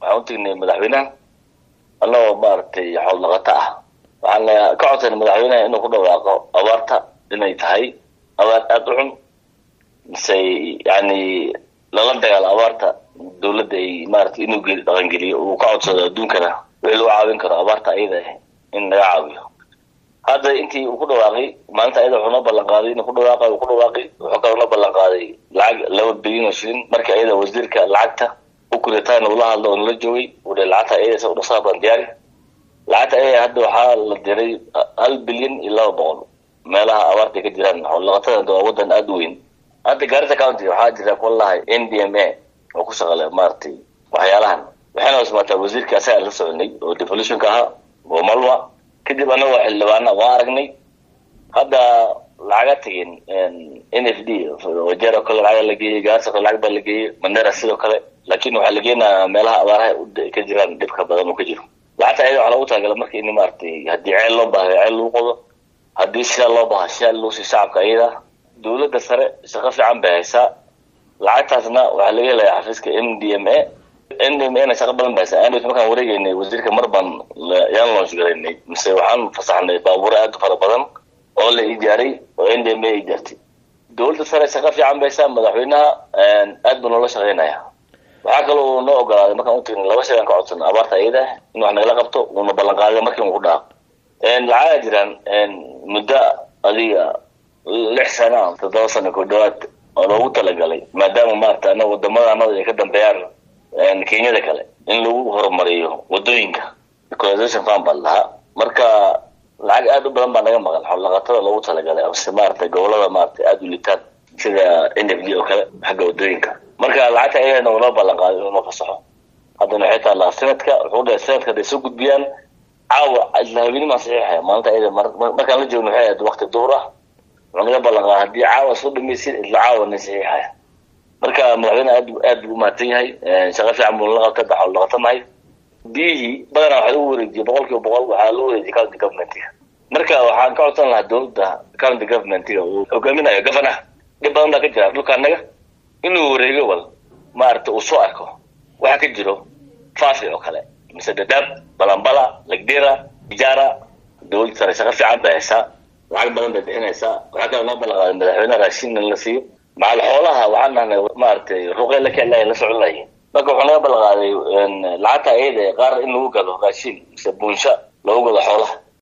waxaan u tegnay madaxweynaha annagoo maaragtay xool dhaqato ah waxaan ka codsanay madaxweynaha inuu ku dhawaaqo abaarta inay tahay abaar aada u xun mise yani lala dagaalo abaarta dawladda ay maaragtay inuu dhaqangeliyo uu ka codsado adduunkana wixii lagu caawin karo abaarta ayada in laga caawiyo hadda intii uu ku dhawaaqay maalinta ayada wuxuu noo ballan qaaday inuu ku dhawaaqa uu ku dhawaaqay wuxuu kaloo noo ballan qaaday lacag laba bilyan oo shilin markii ayada wasiirka lacagta u kuritaan ula hadlo oo nala joogay uu dhe lacagta ayada sa udhasaa baan diyaari lacagta ayada hadda waxaa la diray hal bilyan iyo laba boqol meelaha abaarta ka jiraan xoolaqatada waa wadan aada u weyn hadda gaarisa county waxaa jira kuwa lahay n d m a oo ku shaqale maaragtay waxyaalahan waxayna ismaataa wasiirka asaga la soconay oo devolutionka ahaa oo malwa kadib anagoo xildhibaana waa aragnay hadda lacaga tegin n f d wajeer oo kale lacaga la geeyey gaarisa kale lacag baa la geeyey mandera sidoo kale laakin waxaa la geenayaa meelaha abaaraha ka jiraan dhibka badan uu ka jiro lacagta ayada waxaa loogu talagala marka in maaragtay haddii ceel loo bahayo ceel lagu qodo haddii shidaal loo baha shidaal loo sii shacabka ayada dawladda sare shaqo fiican bay haysaa lacagtaasna waxaa laga helayaa xafiiska m d m a n d m a na shaqo badan ba haysaa andws markaan wareegeynay wasiirka mar baan yaan launch garaynay mise waxaan fasaxnay baabuuro aada u fara badan oo la ijaaray oo n d m a ijaartay dawladda sare shaqo fiican ba haysaa madaxweynaha aad buu noola shaqeynaya waxaa kaloo noo ogolaaday markaan utagnay laba shay aan ka codsana abaarta ayada in wax nagala qabto uuna ballan qaaday markii uu ku dhaaq lacaga jiraan muddo adiga lix sana toddoba sana ku dhawaad oo loogu talagalay maadaama maarata ana wadamada anada ay ka dambeeyaan kenyada kale in lagu horumariyo wadooyinka ecolization farm baa lahaa marka lacag aada u badan baa naga maqan xoolaqatada loogu talagalay amase maarata gobolada maarata aada u litaan sida n f d oo kale xagga wadooyinka marka lacagta ayagana unoo ballan qaaday inuu noo fasaxo haddana waxay taallaa sanadka wuxuu dhahay sanadka hadday soo gudbiyaan caawa islahabeenimaan saxiixaya maalinta ayada markaan la joogno waxay ahayd wakti duhur ah wuxuu naga ballan qaaday haddii caawa soo dhamaysid isla caawa na saxiixaya marka madaxweyne aad aad buu umahadsan yahay shaqo fiican buu nala qabtay daxol dhaqatanahay biyihii badanaa waxaa lagu wareejiyay boqol kiiba boqol waxaa lagu wareejiyay county governmentiga marka waxaan ka codsan lahaa dawladda county governmentiga uu hogaaminayo gafanaha dhib badan baa ka jira dhulka annaga inuu wareego wal maaragta uu soo arko waxaa ka jiro faafi oo kale mise dadaab balambala lagdera ijaara dawladda sare shaqo fiican bay haysaa lacag badan bay bixinaysaa waxaa kaloo noo ballan qaaday madaxweyne raashin in la siiyo macal xoolaha waxaan nahnay maaragtay ruqey la keenlahay la socon lahayn marka wuxuu naga ballan qaaday lacagta ayada qaar in lagu gado raashin mise buunsha lagu gado xoolaha